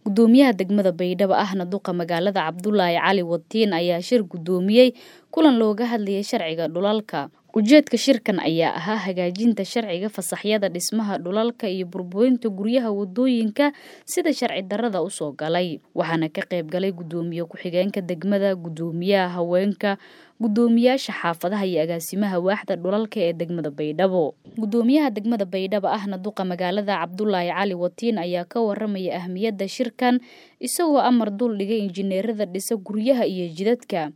gudoomiyaha degmada baydhabo ahna duqa magaalada cabdulaahi cali watiin ayaa shir gudoomiyey kulan looga hadlayay sharciga dhulalka ujeedka shirkan ayaa ahaa hagaajinta sharciga fasaxyada dhismaha dhulalka iyo burburinta guryaha wadooyinka sida sharci darada usoo galay waxaana ka qayb galay gudoomiye ku-xigeenka degmada gudoomiyaha haweenka gudoomiyaasha xaafadaha iyo agaasimaha waaxda dhulalka ee degmada baydhabo gudoomiyaha degmada baydhabo ahna duqa magaalada cabdulaahi cali watiin ayaa ka waramaya ahmiyadda shirkan isagoo amar dul dhigay injineerada dhisa guryaha iyo jidadka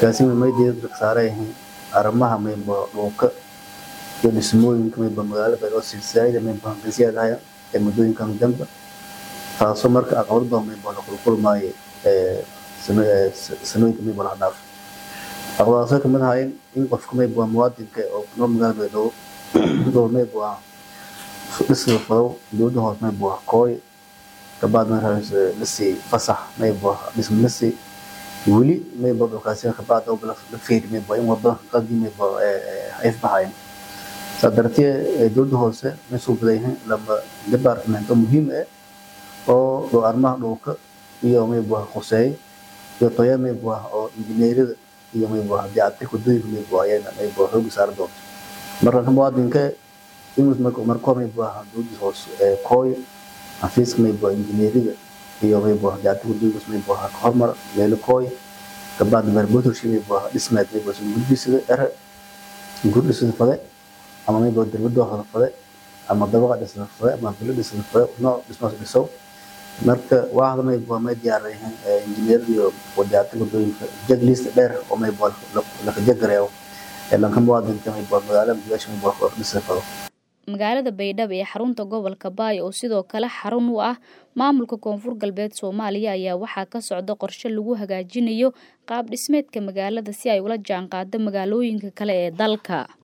arrimaha mayba dhulka iyo dhismooyinka mayba magaalada baydhabo silsilaada mayba hanqisyaadahaya ee muddooyinkan dambe taasoo marka aqabad badan mayba la kulkulmaayo sanooyinka mayba la dhaaf aqabadaasoo kamid ahaayeen in qofka mayba muwaadinka oo kunoo magaalada baydhabo dhow mayba dhisla fadow dowladda hoos mayba kooy gabaad markaas lasi fasax mayba dhisma lasi weli mayba dhulkaasi kabaad la feeri mayba in wada qadii mayba ay baxayn saa dartee dowladda hoose may soo badayahin laba department oo muhiim ah oo dhow arrimaha dhulka iyo mayba khuseey iyo toya mayba oo injineerada iyo mayba dayactirka wadooyinka mayba ayana mayba xooga saari doonto marka muwaadinka inuu marka mayba dowladda hoose kooy xafiiska mayba injineerada iyo mayba dayactirka wadooyinka mayba ka hormar meelo kooy gabaad barbotorshi mayba dhismeed mayba gurdhisada ere gurdhisada fade ama mayba darbada hoda fade ama dabaqa dhisada fade ama bilo dhisada fade nooc dhismaas dhisow marka waaxda mayba may diyaarayeen injineer iyo dayactirka wadooyinka jeglist dheer oo mayba laka jagareeyo ee lanka muwaadinka mayba magaalada gudaasha mayba dhisada fado magaalada baydhabo ee xarunta gobolka baay oo sidoo kale xarun u ah maamulka koonfur galbeed soomaaliya ayaa waxaa ka socda qorshe lagu hagaajinayo qaab dhismeedka magaalada si ay ula jaanqaado magaalooyinka kale ee dalka